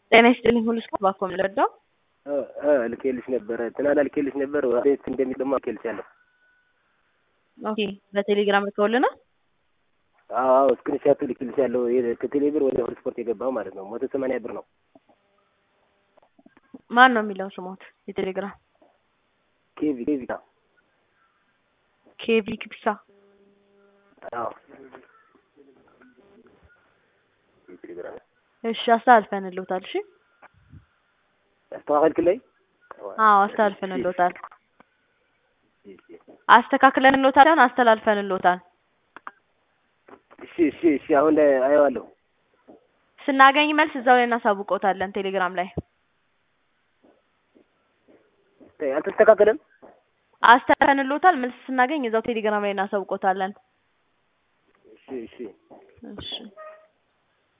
ጤና ይስጥልኝ ሁሉ ስፖርት ባኮ የምንረዳው ልኬልሽ ነበረ ትናንት ልኬልሽ ነበር ቤት እንደሚል ደግሞ ልኬልሻለሁ። ኦኬ በቴሌግራም ልከውልናል። አዎ አዎ ስክሪንሻቱ ልኬልሻለሁ። ከቴሌ ብር ወደ ሁሉ ስፖርት የገባው ማለት ነው። መቶ ሰማንያ ብር ነው። ማን ነው የሚለው ስሞት የቴሌግራም ኬቪ ኬቪ ኬቪ ክብሳ አዎ እሺ አስተላልፈንልዎታል። እሺ አስተካከልክልኝ? አዎ አስተላልፈንልዎታል። አስተካክለንልዎታል ሳይሆን አስተላልፈንልዎታል። እሺ እሺ እሺ አሁን ላይ አየዋለሁ። ስናገኝ መልስ እዛው ላይ እናሳውቀውታለን ቴሌግራም ላይ። አልተስተካከለም? አስተላልፈንልዎታል። መልስ ስናገኝ እዛው ቴሌግራም ላይ እናሳውቀውታለን። እሺ እሺ እሺ